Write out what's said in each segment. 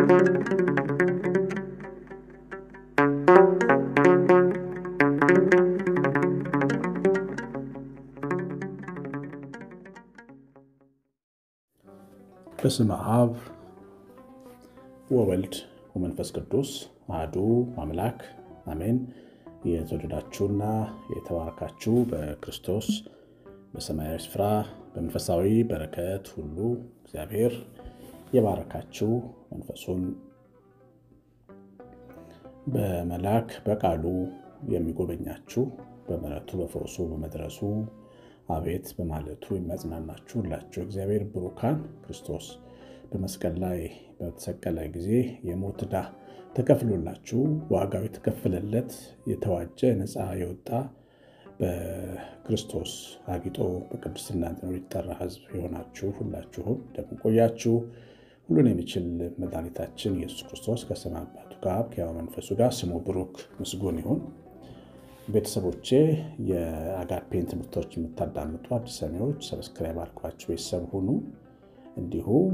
በስመ አብ ወወልድ ወመንፈስ ቅዱስ አሐዱ አምላክ አሜን። የተወደዳችሁና የተባረካችሁ በክርስቶስ በሰማያዊ ስፍራ በመንፈሳዊ በረከት ሁሉ እግዚአብሔር የባረካችሁ መንፈሱን በመላክ በቃሉ የሚጎበኛችሁ በምሕረቱ በፈውሱ በመድረሱ አቤት በማለቱ የሚያጽናናችሁ ሁላችሁ እግዚአብሔር ብሩካን ክርስቶስ በመስቀል ላይ በተሰቀለ ጊዜ የሞት ዕዳ ተከፍሎላችሁ ዋጋው የተከፈለለት የተዋጀ ነፃ የወጣ በክርስቶስ አጊጦ በቅድስና እንዲኖር የተጠራ ሕዝብ የሆናችሁ ሁላችሁም እንደምንቆያችሁ ሁሉን የሚችል መድኃኒታችን ኢየሱስ ክርስቶስ ከሰማይ አባቱ ጋር ከሕያው መንፈሱ ጋር ስሙ ብሩክ ምስጉን ይሁን። ቤተሰቦቼ የአጋፔን ትምህርቶች የምታዳምጡ አዲስ ሰሚዎች ሰብስክራይብ አድርጓችሁ ቤተሰብ ሁኑ። እንዲሁም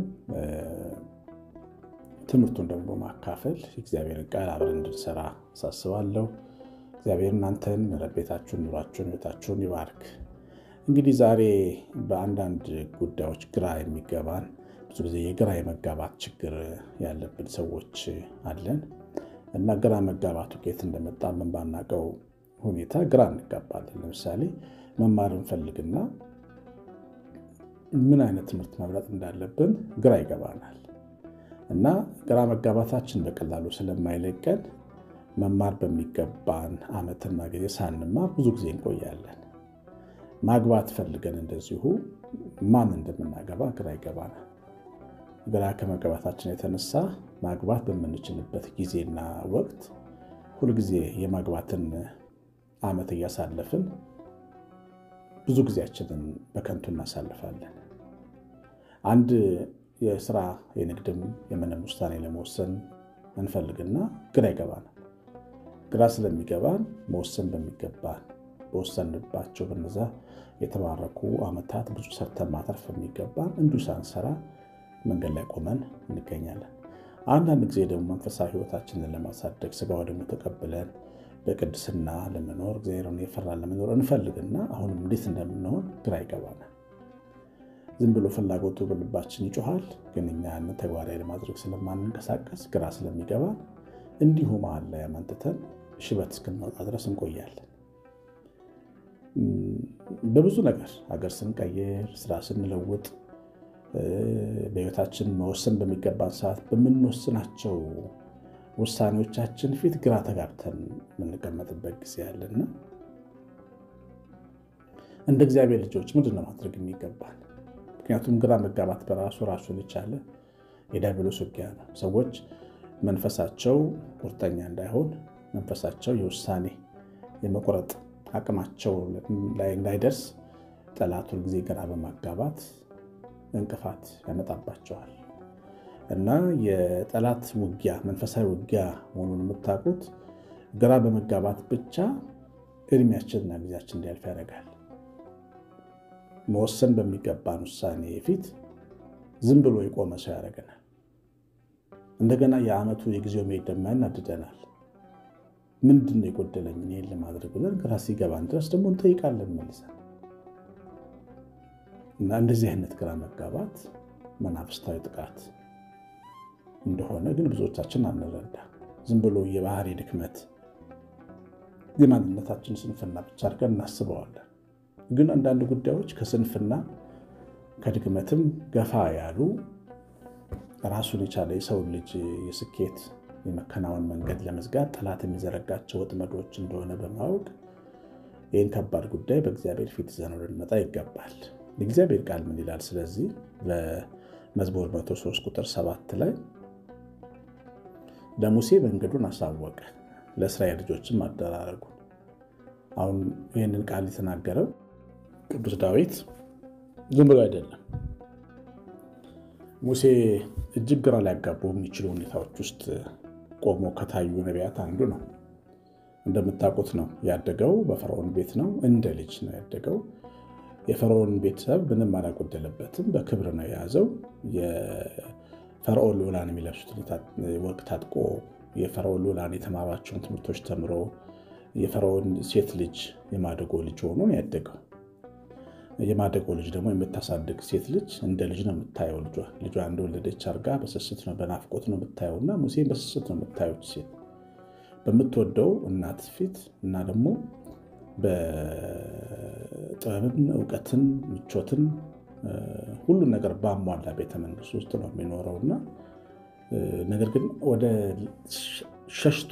ትምህርቱን ደግሞ ማካፈል የእግዚአብሔርን ቃል አብረን እንድንሰራ አሳስባለሁ። እግዚአብሔር እናንተን ቤታችሁን፣ ኑሯችሁን፣ ሕይወታችሁን ይባርክ። እንግዲህ ዛሬ በአንዳንድ ጉዳዮች ግራ የሚገባን ብዙ ጊዜ የግራ የመጋባት ችግር ያለብን ሰዎች አለን እና ግራ መጋባቱ ከየት እንደመጣ ምን ባናውቀው ሁኔታ ግራ እንጋባለን። ለምሳሌ መማር እንፈልግና ምን አይነት ትምህርት መምረጥ እንዳለብን ግራ ይገባናል እና ግራ መጋባታችን በቀላሉ ስለማይለቀን መማር በሚገባን ዓመትና ጊዜ ሳንማር ብዙ ጊዜ እንቆያለን። ማግባት ፈልገን እንደዚሁ ማን እንደምናገባ ግራ ይገባናል። ግራ ከመጋባታችን የተነሳ ማግባት በምንችልበት ጊዜና ወቅት ሁልጊዜ የማግባትን ዓመት እያሳለፍን ብዙ ጊዜያችንን በከንቱ እናሳልፋለን። አንድ የስራ የንግድም የምንም ውሳኔ ለመወሰን እንፈልግና ግራ ይገባናል። ግራ ስለሚገባን መወሰን በሚገባን በወሰንባቸው በነዛ የተባረኩ ዓመታት ብዙ ሰርተን ማተርፍ የሚገባን እንዲሁ ሳንሰራ መንገድ ላይ ቆመን እንገኛለን። አንዳንድ ጊዜ ደግሞ መንፈሳዊ ሕይወታችንን ለማሳደግ ስጋው ደግሞ ተቀብለን በቅድስና ለመኖር እግዚአብሔርን የፈራን ለመኖር እንፈልግና አሁንም እንዴት እንደምንሆን ግራ ይገባናል። ዝም ብሎ ፍላጎቱ በልባችን ይጮሃል፣ ግን እኛ ያንን ተግባራዊ ለማድረግ ስለማንንቀሳቀስ ግራ ስለሚገባን እንዲሁ መሀል ላይ አመንትተን ሽበት እስክንወጣ ድረስ እንቆያለን። በብዙ ነገር ሀገር ስንቀይር፣ ስራ ስንለውጥ፣ በሕይወታችን መወሰን በሚገባን ሰዓት በምንወስናቸው ውሳኔዎቻችን ፊት ግራ ተጋብተን የምንቀመጥበት ጊዜ ያለና እንደ እግዚአብሔር ልጆች ምንድን ነው ማድረግ የሚገባል? ምክንያቱም ግራ መጋባት በራሱ ራሱን የቻለ የዲያብሎስ ውጊያ ነው። ሰዎች መንፈሳቸው ቁርጠኛ እንዳይሆን፣ መንፈሳቸው የውሳኔ የመቁረጥ አቅማቸው ላይ እንዳይደርስ ጠላት ሁልጊዜ ግራ በማጋባት እንቅፋት ያመጣባቸዋል። እና የጠላት ውጊያ መንፈሳዊ ውጊያ መሆኑን የምታውቁት ግራ በመጋባት ብቻ እድሜያችንና ጊዜያችን እንዲያልፍ ያደርጋል። መወሰን በሚገባን ውሳኔ ፊት ዝም ብሎ የቆመ ሰው ያደርገናል። እንደገና የዓመቱ የጊዜው መሄድ ደግሞ ያናድደናል። ምንድን ነው የጎደለኝ ይህን ለማድረግ ብለን ግራ ሲገባን ድረስ ደግሞ እንጠይቃለን መልሰን እና እንደዚህ አይነት ግራ መጋባት መናፍስታዊ ጥቃት እንደሆነ ግን ብዙዎቻችን አንረዳ። ዝም ብሎ የባህሪ ድክመት የማንነታችን ስንፍና ብቻ አድርገን እናስበዋለን። ግን አንዳንድ ጉዳዮች ከስንፍና ከድክመትም ገፋ ያሉ ራሱን የቻለ የሰውን ልጅ የስኬት የመከናወን መንገድ ለመዝጋት ጠላት የሚዘረጋቸው ወጥመዶች እንደሆነ በማወቅ ይህን ከባድ ጉዳይ በእግዚአብሔር ፊት ይዘን ልንመጣ ይገባል። የእግዚአብሔር ቃል ምን ይላል? ስለዚህ በመዝሙር 103 ቁጥር 7 ላይ ለሙሴ መንገዱን አሳወቀ ለእስራኤል ልጆችም አደራረጉ። አሁን ይህንን ቃል የተናገረው ቅዱስ ዳዊት ዝም ብሎ አይደለም። ሙሴ እጅግ ግራ ሊያጋቡ የሚችሉ ሁኔታዎች ውስጥ ቆሞ ከታዩ ነቢያት አንዱ ነው። እንደምታውቁት ነው ያደገው በፈርዖን ቤት ነው። እንደ ልጅ ነው ያደገው። የፈርዖን ቤተሰብ ምንም አላጎደለበትም። በክብር ነው የያዘው። ፈርዖን ልዑላን የሚለብሱትን ወርቅ ታጥቆ የፈርዖን ልዑላን የተማሯቸውን ትምህርቶች ተምሮ የፈርዖን ሴት ልጅ የማደጎ ልጅ ሆኖ ነው ያደገው። የማደጎ ልጅ ደግሞ የምታሳድግ ሴት ልጅ እንደ ልጅ ነው የምታየው። ልጇ ልጇ እንደወለደች አድርጋ በስስት ነው በናፍቆት ነው የምታየው እና ሙሴን በስስት ነው የምታየው ሴት በምትወደው እናት ፊት እና ደግሞ በጥበብን እውቀትን ምቾትን ሁሉን ነገር በአሟላ ቤተ መንግስት ውስጥ ነው የሚኖረው እና ነገር ግን ወደ ሸሽቶ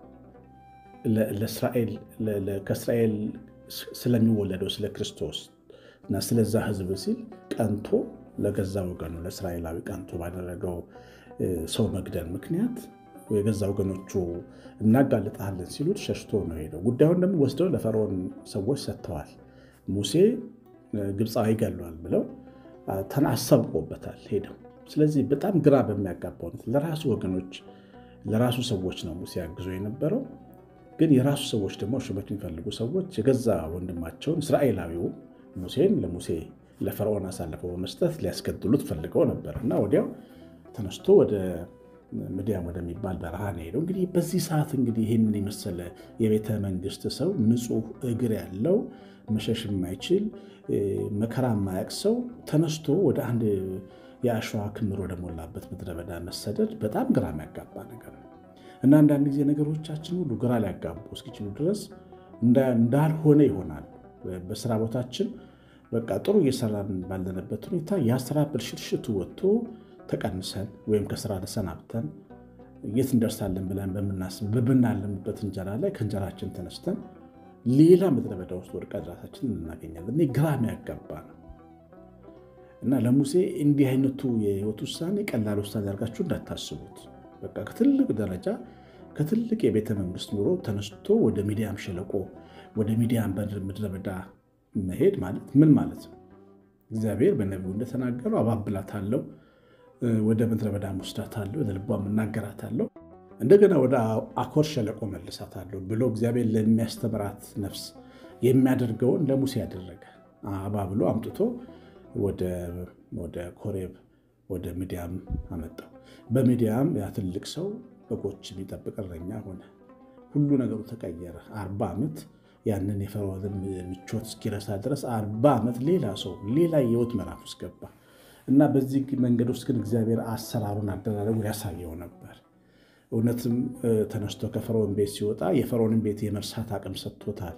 ከእስራኤል ስለሚወለደው ስለ ክርስቶስ እና ስለዛ ሕዝብ ሲል ቀንቶ ለገዛ ወገኑ ለእስራኤላዊ ቀንቶ ባደረገው ሰው መግደል ምክንያት የገዛ ወገኖቹ እናጋልጣለን ሲሉት ሸሽቶ ነው ሄደው። ጉዳዩን ደግሞ ወስደው ለፈርዖን ሰዎች ሰጥተዋል። ሙሴ ግብፃዊ ገሏል ብለው አሳብቆበታል ሄደው። ስለዚህ በጣም ግራ በሚያጋባው ለራሱ ወገኖች ለራሱ ሰዎች ነው ሙሴ አግዞ የነበረው። ግን የራሱ ሰዎች ደግሞ ሹመት የሚፈልጉ ሰዎች የገዛ ወንድማቸውን እስራኤላዊው ሙሴን ለሙሴ ለፈርዖን አሳልፈው በመስጠት ሊያስገድሉት ፈልገው ነበር እና ወዲያው ተነስቶ ወደ ምድያም ወደሚባል በረሃ ነው ሄደው። እንግዲህ በዚህ ሰዓት እንግዲህ ይህንን የመሰለ የቤተ መንግስት ሰው ንጹሕ እግር ያለው መሸሽ የማይችል መከራ የማያውቅ ሰው ተነስቶ ወደ አንድ የአሸዋ ክምር ወደሞላበት ምድረ በዳ መሰደድ በጣም ግራ የሚያጋባ ነገር ነው እና አንዳንድ ጊዜ ነገሮቻችን ሁሉ ግራ ሊያጋቡ እስኪችሉ ድረስ እንዳልሆነ ይሆናል። በስራ ቦታችን በቃ ጥሩ እየሰራን ባለንበት ሁኔታ የስራ ብልሽትሽቱ ወጥቶ ተቀንሰን ወይም ከስራ ተሰናብተን የት እንደርሳለን ብለን በምናለምበት እንጀራ ላይ ከእንጀራችን ተነስተን ሌላ ምድረ በዳ ውስጥ ወድቀን ራሳችን እናገኛለን። እኔ ግራ የሚያጋባ ነው እና ለሙሴ እንዲህ አይነቱ የህይወት ውሳኔ ቀላል ውሳኔ አድርጋችሁ እንዳታስቡት። በቃ ከትልቅ ደረጃ ከትልቅ የቤተ መንግስት ኑሮ ተነስቶ ወደ ሚዲያም ሸለቆ ወደ ሚዲያም ምድረ በዳ መሄድ ማለት ምን ማለት ነው? እግዚአብሔር በነቢዩ እንደተናገረው አባብላታለሁ ወደ ምድረ በዳ ወስዳታለሁ፣ ወደ ልቧም እናገራታለሁ፣ እንደገና ወደ አኮር ሸለቆ መልሳታለሁ ብሎ እግዚአብሔር ለሚያስተምራት ነፍስ የሚያደርገውን ለሙሴ ያደረገ አባብሎ አምጥቶ ወደ ኮሬብ ወደ ሚዲያም አመጣው። በሚዲያም ያ ትልቅ ሰው በጎች የሚጠብቅ እረኛ ሆነ። ሁሉ ነገሩ ተቀየረ። አርባ ዓመት ያንን የፈርዖንን ምቾት እስኪረሳ ድረስ አርባ ዓመት ሌላ ሰው ሌላ የህይወት ምዕራፍ ውስጥ ገባ እና በዚህ መንገድ ውስጥ ግን እግዚአብሔር አሰራሩን አደራረጉን ያሳየው ነበር። እውነትም ተነስቶ ከፈርዖን ቤት ሲወጣ የፈርዖንን ቤት የመርሳት አቅም ሰጥቶታል።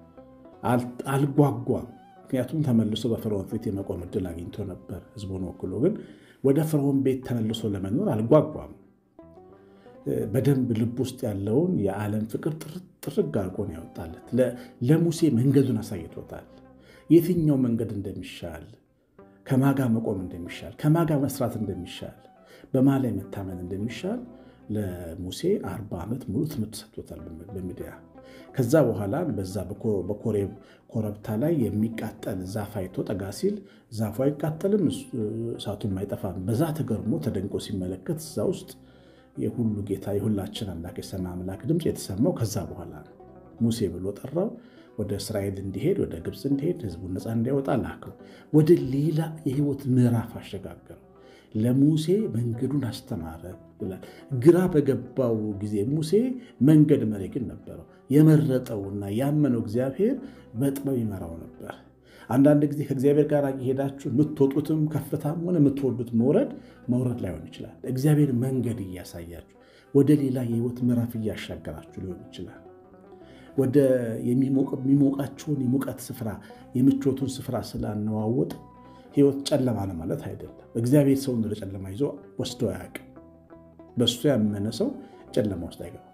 አልጓጓም። ምክንያቱም ተመልሶ በፈርዖን ፊት የመቆም እድል አግኝቶ ነበር ህዝቡን ወክሎ። ግን ወደ ፈርዖን ቤት ተመልሶ ለመኖር አልጓጓም። በደንብ ልብ ውስጥ ያለውን የዓለም ፍቅር ጥርግ አድርጎ ነው ያወጣለት። ለሙሴ መንገዱን አሳይቶታል። የትኛው መንገድ እንደሚሻል፣ ከማጋ መቆም እንደሚሻል፣ ከማጋ መስራት እንደሚሻል፣ በማ ላይ መታመን እንደሚሻል ለሙሴ አርባ ዓመት ሙሉ ትምህርት ሰጥቶታል በሚዲያ ከዛ በኋላ በዛ በኮሬብ ኮረብታ ላይ የሚቃጠል ዛፍ አይቶ ጠጋ ሲል ዛፉ አይቃጠልም፣ እሳቱም አይጠፋም። በዛ ተገርሞ ተደንቆ ሲመለከት እዛ ውስጥ የሁሉ ጌታ የሁላችን አምላክ የሰማይ አምላክ ድምፅ የተሰማው ከዛ በኋላ ነው። ሙሴ ብሎ ጠራው። ወደ እስራኤል እንዲሄድ ወደ ግብፅ እንዲሄድ ህዝቡን ነፃ እንዲያወጣ ላከው። ወደ ሌላ የህይወት ምዕራፍ አሸጋገረው። ለሙሴ መንገዱን አስተማረ ይላል። ግራ በገባው ጊዜ ሙሴ መንገድ መሪ ግን ነበረው። የመረጠውና ያመነው እግዚአብሔር በጥበብ ይመራው ነበር። አንዳንድ ጊዜ ከእግዚአብሔር ጋር እየሄዳችሁ የምትወጡትም ከፍታም ሆነ የምትወዱት መውረድ መውረድ ላይሆን ይችላል። እግዚአብሔር መንገድ እያሳያችሁ ወደ ሌላ የህይወት ምዕራፍ እያሻገራችሁ ሊሆን ይችላል። ወደ የሚሞቃችሁን የሙቀት ስፍራ የምቾቱን ስፍራ ስላነዋወጥ ህይወት ጨለማ ነው ማለት አይደለም። እግዚአብሔር ሰውን ወደ ጨለማ ይዞ ወስዶ አያውቅም። በእሱ ያመነ ሰው ጨለማ ውስጥ አይገባም።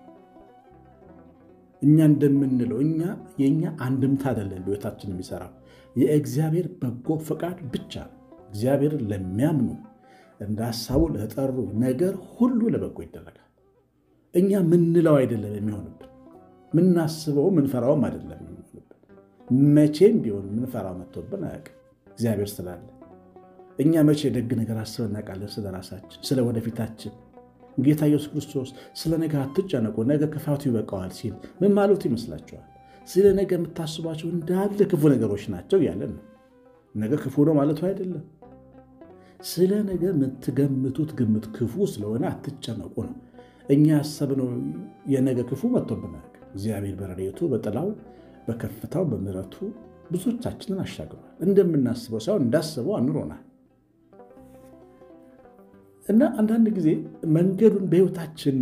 እኛ እንደምንለው እኛ የእኛ አንድምታ አይደለም በህይወታችን የሚሰራው የእግዚአብሔር በጎ ፈቃድ ብቻ ነው። እግዚአብሔርን ለሚያምኑ እንደ ሀሳቡ ለጠሩ ነገር ሁሉ ለበጎ ይደረጋል። እኛ ምንለው አይደለም የሚሆንብን፣ ምናስበው ምንፈራውም አይደለም የሚሆንብን። መቼም ቢሆን ምንፈራው መጥቶብን አያውቅም። እግዚአብሔር ስላለ እኛ መቼ ደግ ነገር አስበን እናውቃለን? ስለ ራሳችን፣ ስለ ወደፊታችን። ጌታ ኢየሱስ ክርስቶስ ስለ ነገ አትጨነቁ፣ ነገ ክፋቱ ይበቃዋል ሲል ምን ማለቱ ይመስላችኋል? ስለ ነገ የምታስቧቸው እንዳለ ክፉ ነገሮች ናቸው እያለን ነው። ነገ ክፉ ነው ማለቱ አይደለም። ስለ ነገ የምትገምቱት ግምት ክፉ ስለሆነ አትጨነቁ ነው። እኛ ያሰብነው የነገ ክፉ መጥቶብናል። እግዚአብሔር በረድኤቱ በጥላው በከፍታው በምሕረቱ ብዙዎቻችንን አሻግሯል። እንደምናስበው ሳይሆን እንዳስበው አኑሮናል። እና አንዳንድ ጊዜ መንገዱን በሕይወታችን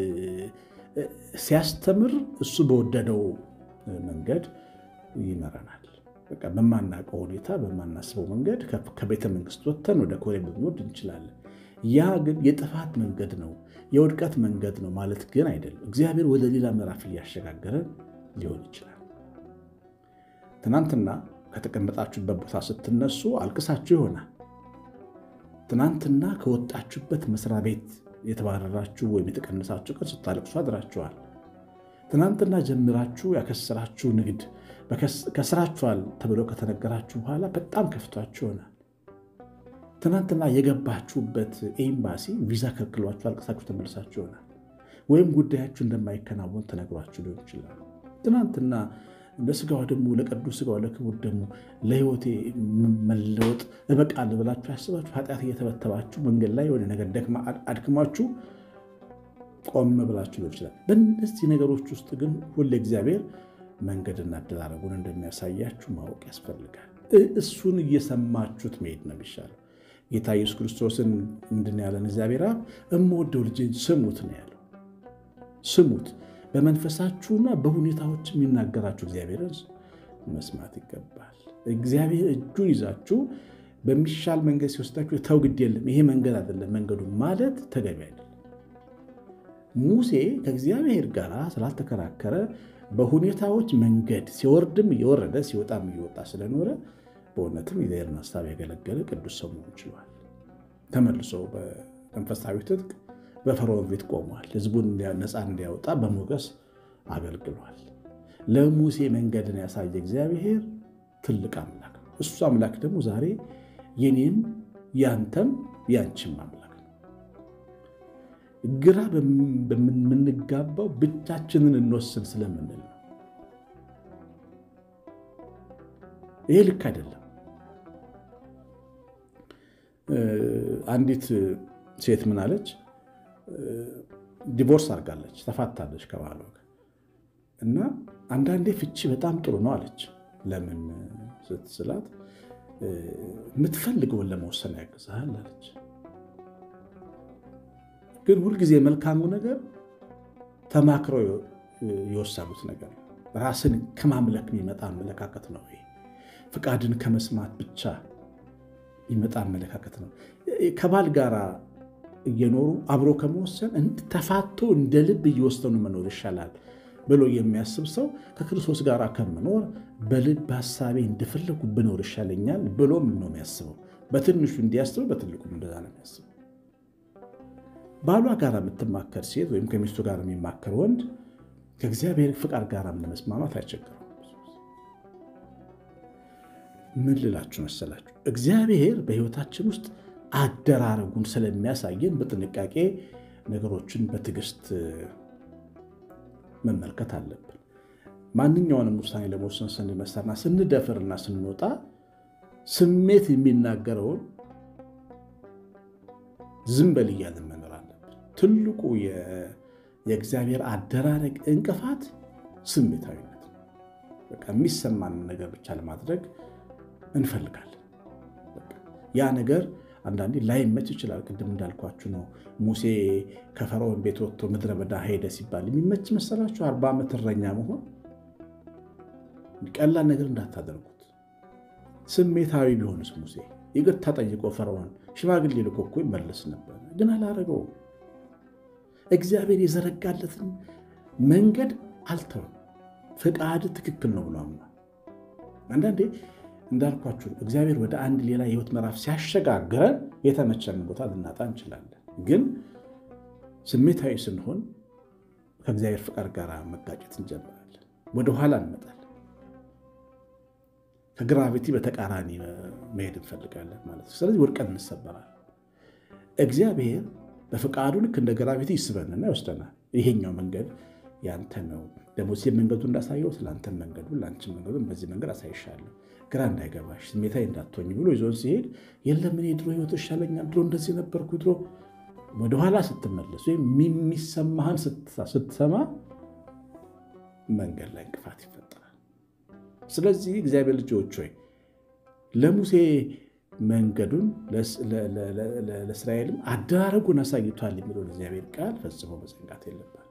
ሲያስተምር እሱ በወደደው መንገድ ይመራናል። በቃ በማናውቀው ሁኔታ በማናስበው መንገድ ከቤተ መንግስት ወጥተን ወደ ኮሬብ ልንወርድ እንችላለን። ያ ግን የጥፋት መንገድ ነው፣ የውድቀት መንገድ ነው ማለት ግን አይደለም። እግዚአብሔር ወደ ሌላ ምዕራፍ እያሸጋገረን ሊሆን ይችላል። ትናንትና ከተቀመጣችሁበት ቦታ ስትነሱ አልቅሳችሁ ይሆናል። ትናንትና ከወጣችሁበት መስሪያ ቤት የተባረራችሁ ወይም የተቀነሳችሁ ቀን ስታለቅሱ አድራችኋል። ትናንትና ጀምራችሁ ያከሰራችሁ ንግድ ከስራችኋል ተብሎ ከተነገራችሁ በኋላ በጣም ከፍቷችሁ ይሆናል። ትናንትና የገባችሁበት ኤምባሲ ቪዛ ከልክሏችሁ አልቅሳችሁ ተመልሳችሁ ይሆናል። ወይም ጉዳያችሁ እንደማይከናወን ተነግሯችሁ ሊሆን ይችላል። ትናንትና ለስጋዋ ደግሞ ለቅዱስ ስጋዋ ለክቡር ደግሞ ለሕይወቴ መለወጥ እበቃለሁ ብላችሁ ያስባችሁ ኃጢአት እየተበተባችሁ መንገድ ላይ የሆነ ነገር አድክማችሁ ቆም ብላችሁ ሊሆን ይችላል። በእነዚህ ነገሮች ውስጥ ግን ሁሌ እግዚአብሔር መንገድና አደራረጉን እንደሚያሳያችሁ ማወቅ ያስፈልጋል። እሱን እየሰማችሁት መሄድ ነው የሚሻለው። ጌታ ኢየሱስ ክርስቶስን ምንድን ያለን እግዚአብሔር አብ እምወደው ልጄን ስሙት ነው ያለው። ስሙት በመንፈሳችሁና በሁኔታዎች የሚናገራችሁ እግዚአብሔርን መስማት ይገባል። እግዚአብሔር እጁን ይዛችሁ በሚሻል መንገድ ሲወስዳችሁ ተው ግድ የለም ይሄ መንገድ አይደለም መንገዱ ማለት ተገቢ አይደለም። ሙሴ ከእግዚአብሔር ጋር ስላልተከራከረ በሁኔታዎች መንገድ ሲወርድም እየወረደ ሲወጣም እየወጣ ስለኖረ በእውነትም የእግዚአብሔርን ሀሳብ ያገለገለ ቅዱስ ሰው መሆን ችሏል። ተመልሶ በመንፈሳዊ ትጥቅ በፈርዖን ቤት ቆሟል። ሕዝቡን ነፃ እንዲያወጣ በሞገስ አገልግሏል። ለሙሴ መንገድን ያሳየ እግዚአብሔር ትልቅ አምላክ ነው። እሱ አምላክ ደግሞ ዛሬ የኔም ያንተም ያንቺም አምላክ ነው። ግራ በምንጋባው ብቻችንን እንወስን ስለምንል ነው። ይሄ ልክ አይደለም። አንዲት ሴት ምን አለች? ዲቮርስ አድርጋለች፣ ተፋታለች ከባሏ ጋር እና አንዳንዴ ፍቺ በጣም ጥሩ ነው አለች። ለምን ስትስላት የምትፈልገውን ለመወሰን ያግዝሃል አለች። ግን ሁልጊዜ መልካሙ ነገር ተማክረው የወሰኑት ነገር ነው። ራስን ከማምለክ የሚመጣ አመለካከት ነው። ይሄ ፍቃድን ከመስማት ብቻ ይመጣ አመለካከት ነው። ከባል ጋር እየኖሩ አብሮ ከመወሰን ተፋቶ እንደ ልብ እየወሰኑ መኖር ይሻላል ብሎ የሚያስብ ሰው ከክርስቶስ ጋር ከምኖር በልብ ሀሳቤ እንደፈለጉ ብኖር ይሻለኛል ብሎም ነው የሚያስበው። በትንሹ እንዲያስበው በትልቁም እንደዛ ነው የሚያስበው። ባሏ ጋር የምትማከር ሴት ወይም ከሚስቱ ጋር የሚማከር ወንድ ከእግዚአብሔር ፍቃድ ጋር ለመስማማት አይቸግረው። ምን ልላችሁ መሰላችሁ? እግዚአብሔር በሕይወታችን ውስጥ አደራረጉን ስለሚያሳየን በጥንቃቄ ነገሮችን በትዕግስት መመልከት አለብን። ማንኛውንም ውሳኔ ለመወሰን ስንነሳና ስንደፍርና ስንወጣ ስሜት የሚናገረውን ዝም በል እያልን መኖር አለብን። ትልቁ የእግዚአብሔር አደራረግ እንቅፋት ስሜታዊነት ነው። በቃ የሚሰማንን ነገር ብቻ ለማድረግ እንፈልጋለን። ያ ነገር አንዳንዴ ላይመች ይችላል። ቅድም እንዳልኳችሁ ነው። ሙሴ ከፈርዖን ቤት ወጥቶ ምድረ በዳ ሄደ ሲባል የሚመች መሰላችሁ? አርባ ዓመት እረኛ መሆን ቀላል ነገር እንዳታደርጉት። ስሜታዊ ቢሆንስ ሙሴ ይቅርታ ጠይቆ ፈርዖን ሽማግሌ ልኮ እኮ ይመለስ ነበር፣ ግን አላረገውም። እግዚአብሔር የዘረጋለትን መንገድ አልተውም። ፍቃድ ትክክል ነው ብሎ አምኗል። አንዳንዴ እንዳልኳችሁ እግዚአብሔር ወደ አንድ ሌላ የህይወት ምዕራፍ ሲያሸጋግረን የተመቸን ቦታ ልናጣ እንችላለን። ግን ስሜታዊ ስንሆን ከእግዚአብሔር ፍቃድ ጋር መጋጨት እንጀምራለን፣ ወደኋላ እንመጣለን። ከግራቪቲ በተቃራኒ መሄድ እንፈልጋለን ማለት ነው። ስለዚህ ወድቀን እንሰበራለን። እግዚአብሔር በፍቃዱ ልክ እንደ ግራቪቲ ይስበንና ይወስደናል። ይሄኛው መንገድ ያንተ ነው። ለሙሴ መንገዱ እንዳሳየው ስለአንተ መንገዱ ለአንቺ መንገዱን በዚህ መንገድ አሳይሻለሁ፣ ግራ እንዳይገባሽ ስሜታዊ እንዳትሆኝ ብሎ ይዞን ሲሄድ የለም እኔ ድሮ ህይወት ይሻለኛል፣ ድሮ እንደዚህ ነበርኩ፣ ድሮ ወደኋላ ስትመለስ ወይም የሚሰማህን ስትሰማ መንገድ ላይ እንቅፋት ይፈጠራል። ስለዚህ እግዚአብሔር ልጆች ሆይ ለሙሴ መንገዱን ለእስራኤልም አደራረጉን አሳይቷል የሚለውን እግዚአብሔር ቃል ፈጽሞ መዘንጋት የለባችሁ።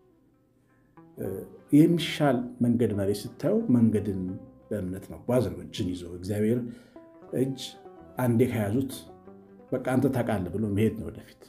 የሚሻል መንገድ መሪ ስታዩ መንገድን በእምነት መጓዝ ነው። እጅን ይዞ እግዚአብሔር እጅ አንዴ ከያዙት በቃ አንተ ታውቃለህ ብሎ መሄድ ነው ወደፊት።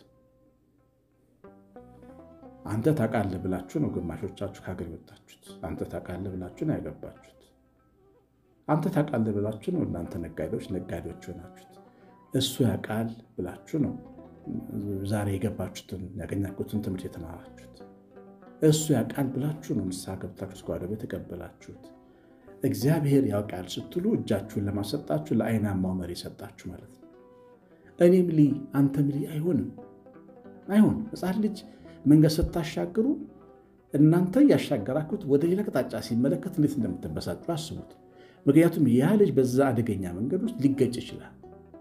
አንተ ታውቃለህ ብላችሁ ነው ግማሾቻችሁ ከሀገር የወጣችሁት። አንተ ታውቃለህ ብላችሁ ነው ያገባችሁት። አንተ ታውቃለህ ብላችሁ ነው እናንተ ነጋዴዎች ነጋዴዎች ሆናችሁት። እሱ ያውቃል ብላችሁ ነው ዛሬ የገባችሁትን ያገኛችሁትን ትምህርት የተማራችሁት። እሱ ያውቃል ብላችሁ ነው ንስሐ ገብታችሁ እስከ ቤት የተቀበላችሁት። እግዚአብሔር ያውቃል ስትሉ እጃችሁን ለማሰጣችሁ ለአይናማው መሪ ሰጣችሁ ማለት ነው። እኔም ልይ አንተም ልይ አይሆንም፣ አይሆንም። ሕፃን ልጅ መንገድ ስታሻግሩ እናንተ ያሻገራችሁት ወደ ሌላ አቅጣጫ ሲመለከት እንዴት እንደምትበሳጩ አስቡት። ምክንያቱም ያ ልጅ በዛ አደገኛ መንገድ ውስጥ ሊገጭ ይችላል።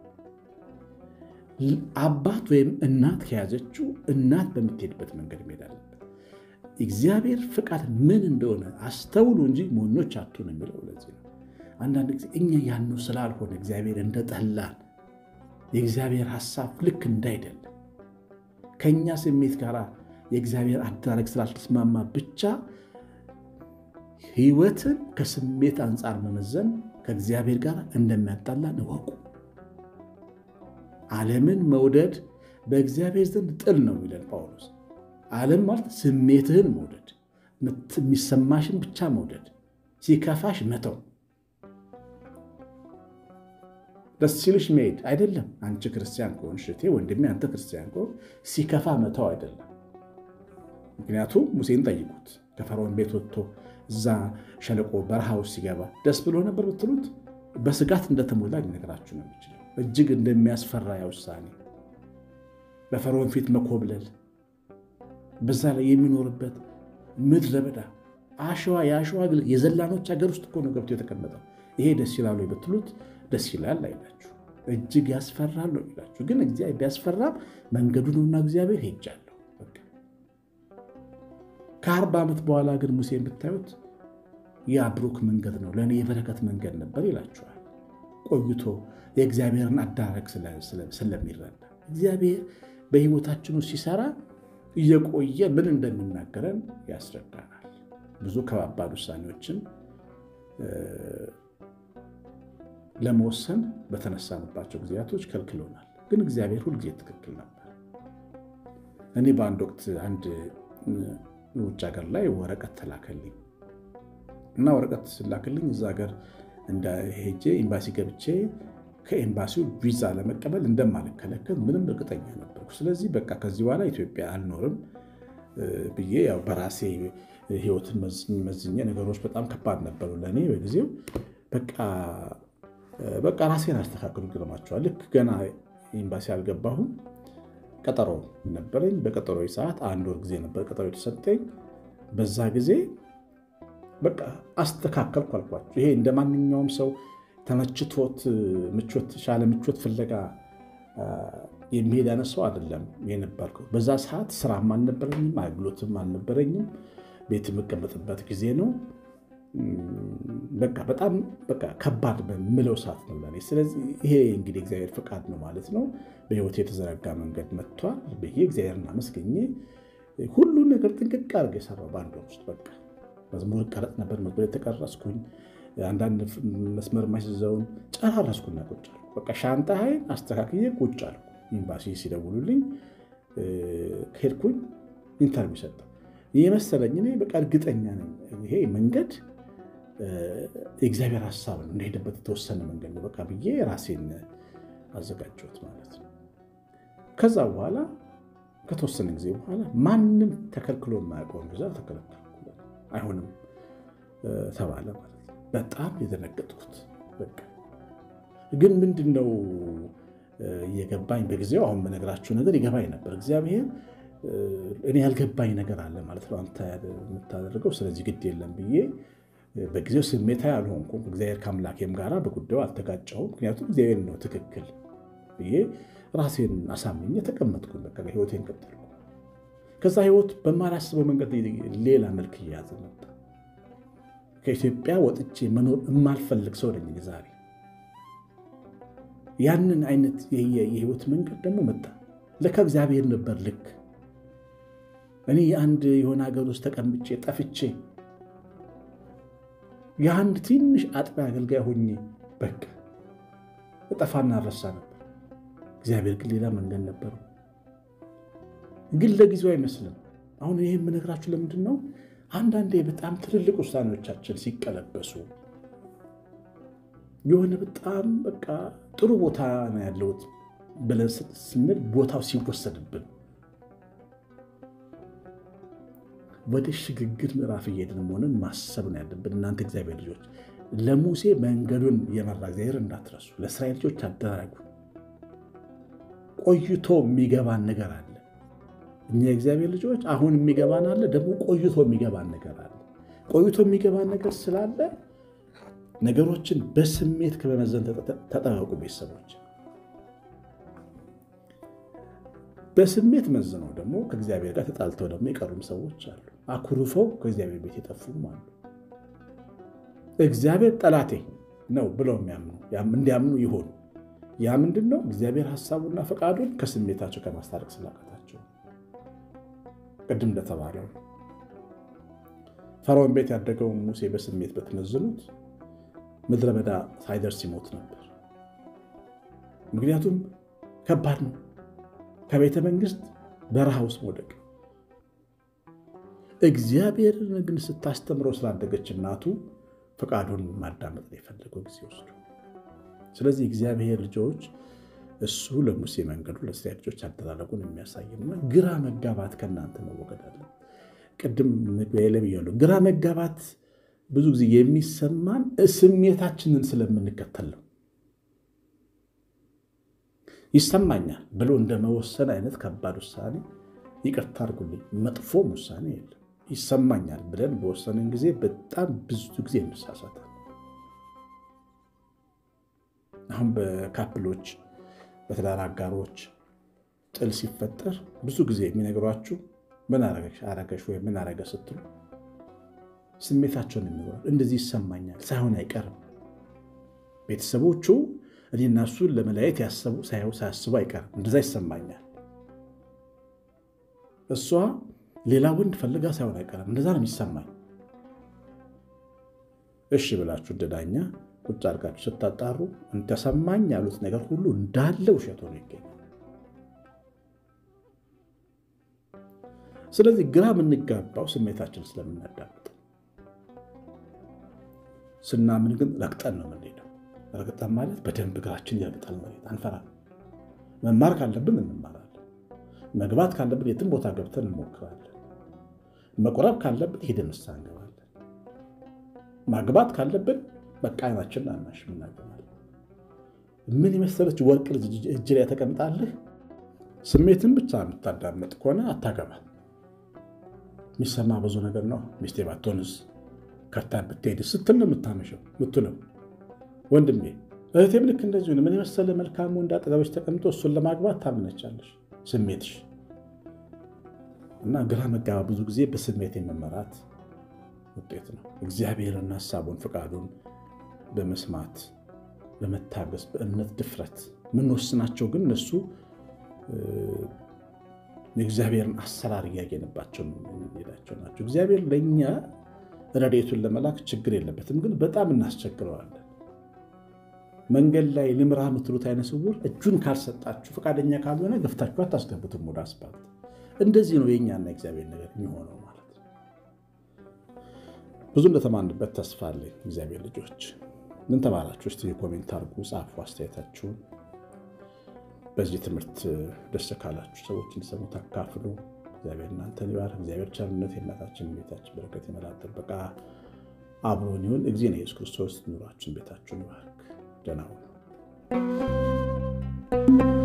አባት ወይም እናት ከያዘችው እናት በምትሄድበት መንገድ መሄድ አለበት። እግዚአብሔር ፍቃድ ምን እንደሆነ አስተውሉ እንጂ ሞኞች አትሁኑ የሚለው ለዚህ ነው። አንዳንድ ጊዜ እኛ ያነው ስላልሆነ እግዚአብሔር እንደጠላን የእግዚአብሔር ሐሳብ ልክ እንዳይደለም ከእኛ ስሜት ጋር የእግዚአብሔር አደራረግ ስላልተስማማ ብቻ ሕይወትን ከስሜት አንጻር መመዘን ከእግዚአብሔር ጋር እንደሚያጣላን እወቁ። ዓለምን መውደድ በእግዚአብሔር ዘንድ ጥል ነው የሚለን ጳውሎስ። ዓለም ማለት ስሜትህን መውደድ፣ የሚሰማሽን ብቻ መውደድ፣ ሲከፋሽ መተው፣ ደስ ሲልሽ መሄድ አይደለም። አንቺ ክርስቲያን ከሆንሽ እህቴ፣ ወንድሜ፣ አንተ ክርስቲያን ከሆን ሲከፋ መተው አይደለም። ምክንያቱም ሙሴን ጠይቁት ከፈርዖን ቤት ወጥቶ እዛ ሸለቆ በረሃ ውስጥ ሲገባ ደስ ብሎ ነበር ብትሉት በስጋት እንደተሞላ ሊነግራችሁ ነው የሚችለው። እጅግ እንደሚያስፈራ ያ ውሳኔ በፈርዖን ፊት መኮብለል፣ በዛ ላይ የሚኖርበት ምድረ በዳ አሸዋ የአሸዋ ግል የዘላኖች ሀገር ውስጥ እኮ ነው ገብቶ የተቀመጠው። ይሄ ደስ ይላሉ ብትሉት ደስ ይላል አይላችሁ፣ እጅግ ያስፈራል ነው ይላችሁ። ግን እግዚአብሔር ቢያስፈራም መንገዱ ነውና እግዚአብሔር ሄጃለሁ ከአርባ ዓመት በኋላ ግን ሙሴን ብታዩት ያ ብሩክ መንገድ ነው ለእኔ የበረከት መንገድ ነበር ይላችኋል። ቆይቶ የእግዚአብሔርን አዳረግ ስለሚረዳ እግዚአብሔር በሕይወታችን ውስጥ ሲሰራ እየቆየ ምን እንደሚናገረን ያስረዳናል። ብዙ ከባባድ ውሳኔዎችን ለመወሰን በተነሳንባቸው ጊዜያቶች ከልክሎናል። ግን እግዚአብሔር ሁልጊዜ ትክክል ነበር። እኔ በአንድ ወቅት አንድ ውጭ ሀገር ላይ ወረቀት ተላከልኝ እና ወረቀት ስላክልኝ እዛ ሀገር ሄጄ ኤምባሲ ገብቼ ከኤምባሲው ቪዛ ለመቀበል እንደማልከለከል ምንም እርግጠኛ ነበርኩ። ስለዚህ በቃ ከዚህ በኋላ ኢትዮጵያ አልኖርም ብዬ ያው በራሴ ሕይወትን መዝኜ ነገሮች በጣም ከባድ ነበሩ ለእኔ በጊዜው በቃ ራሴን አስተካክሉ ግርማቸዋል። ልክ ገና ኤምባሲ አልገባሁም ቀጠሮ ነበረኝ። በቀጠሮ ሰዓት አንድ ወር ጊዜ ነበር ቀጠሮ የተሰጠኝ። በዛ ጊዜ በቃ አስተካከልኩ አልኳቸው። ይሄ እንደ ማንኛውም ሰው ተመችቶት ምቾት ሻለ ምቾት ፍለጋ የሚሄድ አይነት ሰው አይደለም የነበርኩ። በዛ ሰዓት ስራም አልነበረኝም፣ አገልግሎትም አልነበረኝም። ቤት የምቀመጥበት ጊዜ ነው። በቃ በጣም በቃ ከባድ በምለው ሰዓት ነው ለእኔ። ስለዚህ ይሄ እንግዲህ እግዚአብሔር ፈቃድ ነው ማለት ነው። በህይወት የተዘረጋ መንገድ መጥቷል ብዬ እግዚአብሔርን አመስገኜ ሁሉን ነገር ጥንቅቅ አድርጌ የሰራው በአንድ ወር ውስጥ በቃ መዝሙር ቀረጥ ነበር። መዝሙር የተቀረጽኩኝ አንዳንድ መስመር ማስይዘውን ጨራረስኩና ቁጭ አልኩ። በቃ ሻንጣዬን አስተካክዬ ቁጭ አልኩ። ኤምባሲ ሲደውሉልኝ ከሄድኩኝ ኢንተርቪው ሰጠው የመሰለኝ እኔ በቃ እርግጠኛ ነኝ ይሄ መንገድ የእግዚአብሔር ሀሳብ ነው፣ እንደሄደበት የተወሰነ መንገድ ነው በቃ ብዬ ራሴን አዘጋጀሁት ማለት ነው። ከዛ በኋላ ከተወሰነ ጊዜ በኋላ ማንም ተከልክሎ የማያውቀውን ቪዛ ተከለከልኩ። አይሆንም ተባለ ማለት ነው። በጣም የደነገጥኩት በቃ ግን ምንድን ነው የገባኝ በጊዜው አሁን በነገራችሁ ነገር ይገባኝ ነበር። እግዚአብሔር እኔ ያልገባኝ ነገር አለ ማለት ነው አንተ የምታደርገው፣ ስለዚህ ግድ የለም ብዬ በጊዜው ስሜታዊ አልሆንኩም። እግዚአብሔር ከአምላኬም ጋር በጉዳዩ አልተጋጨሁም። ምክንያቱም እግዚአብሔር ነው ትክክል ብዬ ራሴን አሳምኜ ተቀመጥኩኝ። በቃ ህይወቴን ቀጠልኩ። ከዛ ህይወት በማላስበው መንገድ ሌላ መልክ እየያዘ መጣ። ከኢትዮጵያ ወጥቼ መኖር የማልፈልግ ሰው ነኝ ዛሬ። ያንን አይነት የህይወት መንገድ ደግሞ መጣ። ለካ እግዚአብሔር ነበር ልክ እኔ የአንድ የሆነ ሀገር ውስጥ ተቀምጬ ጠፍቼ የአንድ ትንሽ አጥቢያ አገልጋይ ሆኜ በቃ እጠፋና እረሳ ነበር። እግዚአብሔር ግን ሌላ መንገድ ነበረው። ግን ለጊዜው አይመስልም። አሁን ይህ የምነግራችሁ ለምንድን ነው? አንዳንዴ በጣም ትልልቅ ውሳኔዎቻችን ሲቀለበሱ የሆነ በጣም በቃ ጥሩ ቦታ ነው ያለሁት ብለን ስንል ቦታው ሲወሰድብን ወደ ሽግግር ምዕራፍ እየሄድን መሆንን ማሰብ ነው ያለብን። እናንተ እግዚአብሔር ልጆች ለሙሴ መንገዱን የመራ እግዚአብሔር እንዳትረሱ። ለእስራኤል ልጆች አደራጉ። ቆይቶ የሚገባን ነገር አለ። እኛ የእግዚአብሔር ልጆች አሁን የሚገባን አለ፣ ደግሞ ቆይቶ የሚገባን ነገር አለ። ቆይቶ የሚገባን ነገር ስላለ ነገሮችን በስሜት ከመመዘን ተጠበቁ ቤተሰቦች። በስሜት መዝነው ደግሞ ከእግዚአብሔር ጋር ተጣልተው ደግሞ የቀሩም ሰዎች አሉ። አኩርፈው ከእግዚአብሔር ቤት የጠፉም አሉ። እግዚአብሔር ጠላቴ ነው ብለው የሚያምኑ እንዲያምኑ ይሆኑ። ያ ምንድን ነው? እግዚአብሔር ሀሳቡና ፈቃዱን ከስሜታቸው ከማስታረቅ ስላቃታቸው ቅድም እንደተባለው ፈርዖን ቤት ያደገውን ሙሴ በስሜት በተመዘኑት ምድረ በዳ ሳይደርስ ይሞት ነበር። ምክንያቱም ከባድ ነው። ከቤተ መንግስት በረሃ ውስጥ መውደቅ። እግዚአብሔርን ግን ስታስተምረው ስላደገች እናቱ ፈቃዱን ማዳመጥ ነው የፈለገው ጊዜ ወስዶ። ስለዚህ እግዚአብሔር ልጆች እሱ ለሙሴ መንገዱ ለእስራኤል ልጆች አደራረጉን የሚያሳይና ግራ መጋባት ከእናንተ መወገድ አለ። ቅድም መግቢያ ላይ ብያለሁ። ግራ መጋባት ብዙ ጊዜ የሚሰማን ስሜታችንን ስለምንከተል ነው። ይሰማኛል ብሎ እንደ መወሰን አይነት ከባድ ውሳኔ ይቅርታ አድርጉልኝ፣ መጥፎም ውሳኔ የለም። ይሰማኛል ብለን በወሰንን ጊዜ በጣም ብዙ ጊዜ እንሳሳታል። አሁን በካፕሎች በትዳር አጋሮች ጥል ሲፈጠር ብዙ ጊዜ የሚነግሯችሁ ምን አረገሽ ወይም ምን አረገ ስትሉ ስሜታቸውን የሚኖራል። እንደዚህ ይሰማኛል ሳይሆን አይቀርም። ቤተሰቦቹ እኔና እሱን ለመለያየት ያሰቡ ሳያስቡ አይቀርም። እንደዛ ይሰማኛል። እሷ ሌላ ወንድ ፈልጋ ሳይሆን አይቀርም። እንደዛ ነው የሚሰማኝ። እሺ ብላችሁ እንደዳኛ ቁጭ አድርጋችሁ ስታጣሩ እንደሰማኝ ያሉት ነገር ሁሉ እንዳለ ውሸት ሆኖ ይገኛል። ስለዚህ ግራ የምንጋባው ስሜታችን ስለምናዳምጥ፣ ስናምን ግን ረግጠን ነው የምንሄደው። ረግጠን ማለት በደንብ እግራችን ያግጣል ማለት አንፈራም። መማር ካለብን እንማራለን። መግባት ካለብን የትም ቦታ ገብተን እንሞክራለን። መቁረብ ካለብን ሄደን ንስሐ እንገባለን። ማግባት ካለብን በቃ አይናችንን አናሽም እናገባለን። ምን የመሰለች ወርቅ ልጅ እጅ ላይ ተቀምጣለህ። ስሜትን ብቻ የምታዳመጥ ከሆነ አታገባል። የሚሰማ ብዙ ነገር ነው። ሚስቴ ባትሆንስ ከርታ ብትሄድ ስትል ነው የምታመሸው ምትለው። ወንድሜ እህቴም ልክ እንደዚሁ ነው። ምን የመሰለ መልካም ወንድ አጠገበች ተቀምጦ እሱን ለማግባት ታምነቻለሽ ስሜትሽ እና ግራ መጋባ ብዙ ጊዜ በስሜት የመመራት ውጤት ነው። እግዚአብሔርን ሀሳቡን ፈቃዱን በመስማት በመታገስ በእምነት ድፍረት የምንወስናቸው ግን እነሱ የእግዚአብሔርን አሰራር እያየንባቸው የምንሄዳቸው ናቸው። እግዚአብሔር ለእኛ ረድኤቱን ለመላክ ችግር የለበትም፣ ግን በጣም እናስቸግረዋለን። መንገድ ላይ ልምራ የምትሉት አይነ ስውር እጁን ካልሰጣችሁ ፈቃደኛ ካልሆነ ገፍታችሁ አታስገቡትም ወደ አስፓልት። እንደዚህ ነው የእኛና የእግዚአብሔር ነገር የሚሆነው ማለት ነው። ብዙ እንደተማንበት ተስፋ አለኝ። እግዚአብሔር ልጆች ምን ተማራችሁ? እስቲ የኮሜንት አድርጉ፣ ጻፉ አስተያየታችሁን። በዚህ ትምህርት ደስ ካላችሁ ሰዎች እንዲሰሙ ታካፍሉ። እግዚአብሔር እናንተን ይባርክ። እግዚአብሔር ቸርነት የእናታችን ቤታችን በረከት የመላት ጥበቃ አብሮን ይሁን። እግዚእነ ኢየሱስ ክርስቶስ ኑሯችን ቤታችሁን ይባርክ። ደህና ሁኑ።